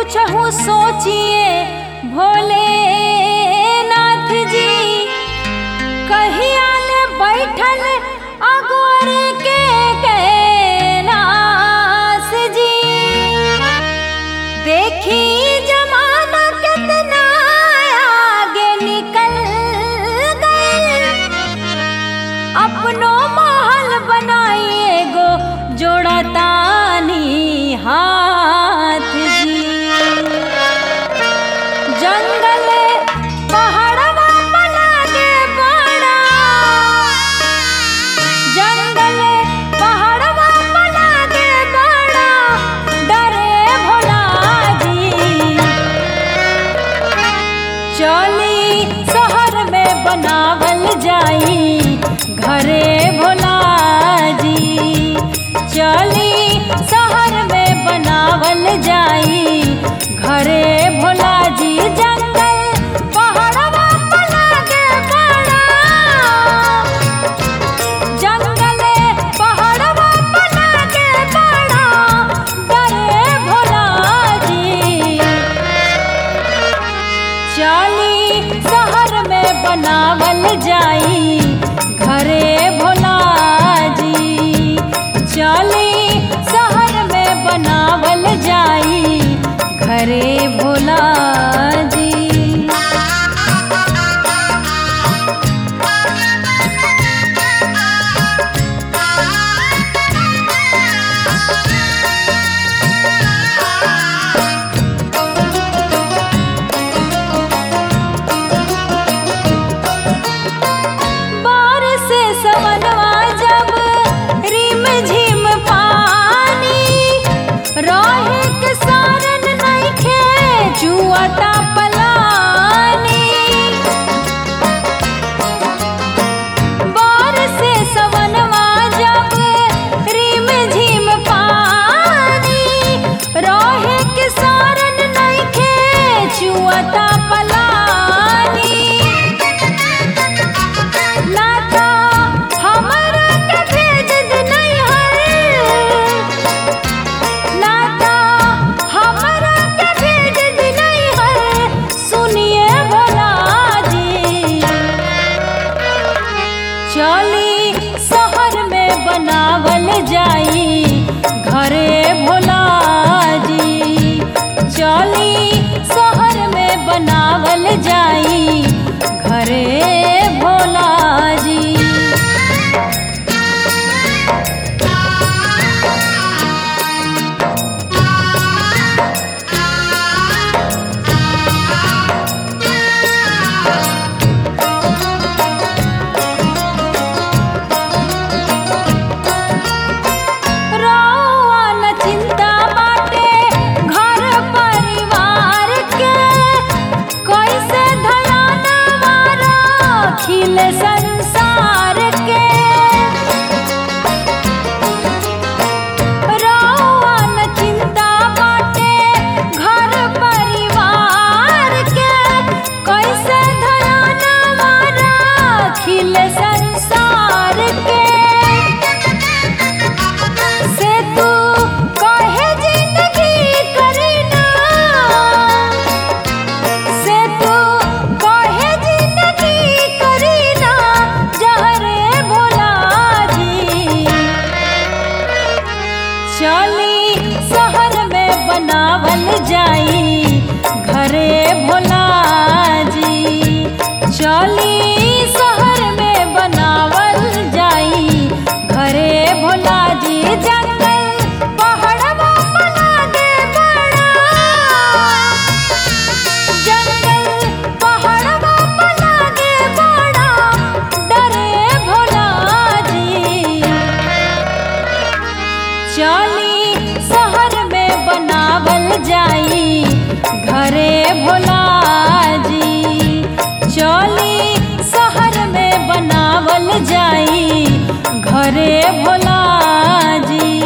कुछ हो सोचिए भोलेनाथ जी कहिया ले बैठल अगोर के कैलाश जी देखी जमाना कितना आगे निकल गए अपनो महल बनाइए गो जोड़तानी हाथ जी जंगल पहाड़वा बना के बड़ा जंगल पहाड़वा बना के बड़ा डरे भोला जी चली शहर में बनावल जाई घरे भोला जी चली शहर में बनावल जाई घरे भोला जी जंगल पहाड़वा बना के बड़ा जंगल पहाड़वा बना के बड़ा डरे भोला जी चाली शहर में बनावल जाई घरे भोला जी चाली शहर में बनावल जाई घरे भोला जी बारिश से सवनवा जब रिम झिम पानी रहे के सारन नइखे जुआता पलानी बारिश से सवनवा जब रिम झिम पानी रहे के सारन नइखे जुआता पलानी लाता हमरा के भेज दे नैहर लाता हमरा के भेज दे नैहर सुनिए भोला जी चली शहर में बनावल जाई घरे भोला जी चली शहर में बनावल जाई घरे भोला जी रौआ न चिंता बाटे घर परिवार के कैसे धयाना खिल संसार के रौआ न चिंता बाटे घर परिवार के कैसे धयाना खिल संसार के से तू कहे जिंदगी करीना से तू कहे जिंदगी करीना जहरे भोला जी चली शहर में बनावल जाई घरे भोला जी चली शहर में बनावल जाई घरे भोला जी जंगल पहाड़वा बना के बड़ा जंगल पहाड़वा बना के बड़ा डरे भोला जी चली शहर में बनावल जाई घरे भोला जी चली शहर में बनावल जाई घरे भोला जी